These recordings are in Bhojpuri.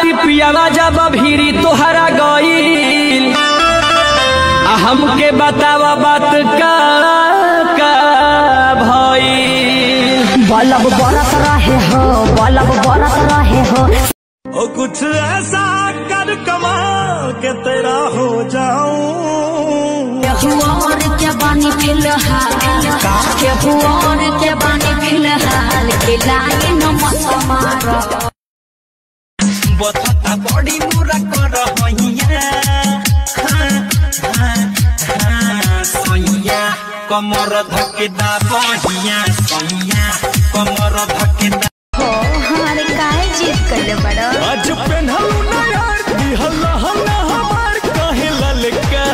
राती पियावा जब भीरी तोहरा गईल आ हमके बतावा बात का का भईल बलब बरत रहे हो बलब बरत रहे हो ओ कुछ ऐसा कर कमाल के तेरा हो जाऊं केहुआर के बानी फिलहाल केहुआर के बानी फिलहाल खिलाए न मत मारो बता बड़ी मुरा कर होइया सोइया कमर धकेदा बहिया सोइया कमर धकेदा हो हमारे काहे जीत कर बड़ो आज पेन्हलू ना यार दिहल हल्ला हमार काहे ललका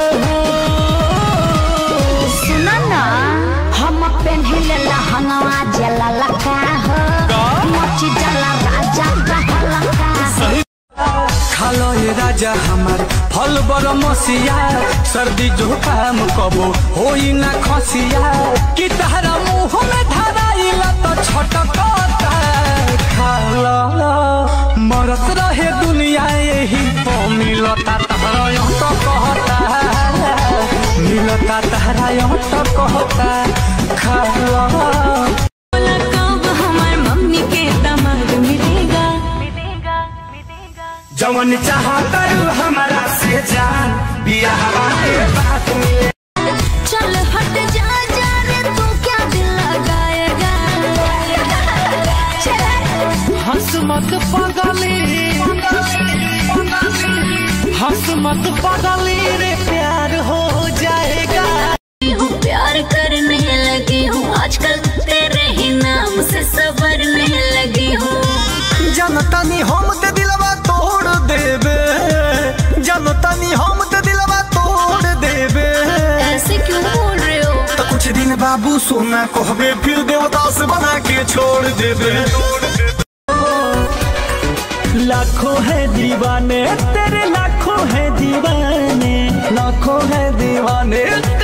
सुना ना हम पेन्हिले लहंगवा जला लका हो मची जला राजा लका खालो ये राजा हमार फल बर मसिया सर्दी जुकाम कबो होई ना खसिया कि तहरा मुंह में धराइला तो छटकता खालो मरत रहे दुनिया यही तो मिलता तहरा यो तो कहता मिलता तहरा यो तो कहता खालो कब हमार मम्मी के दामाद मिलेगा जवन चाहा करू हमारा से जान बिया हमारे बात मिले चल हट जा जा रे तू क्या दिल लगाएगा हंस मत पगली हंस मत पगली रे प्यार हो जाएगा हूँ प्यार करने लगी हूँ आजकल तेरे ही नाम से सवरने लगी हूँ जनतनी हम ते दिलवा तोड़ देबे जनतनी हम ते दिलवा तोड़ देबे ऐसे क्यों बोल रहे हो तो कुछ दिन बाबू सोना कहबे फिर देवदास बना के छोड़ देबे लाखों है दीवाने तेरे लाखों है दीवाने लाखों है दीवाने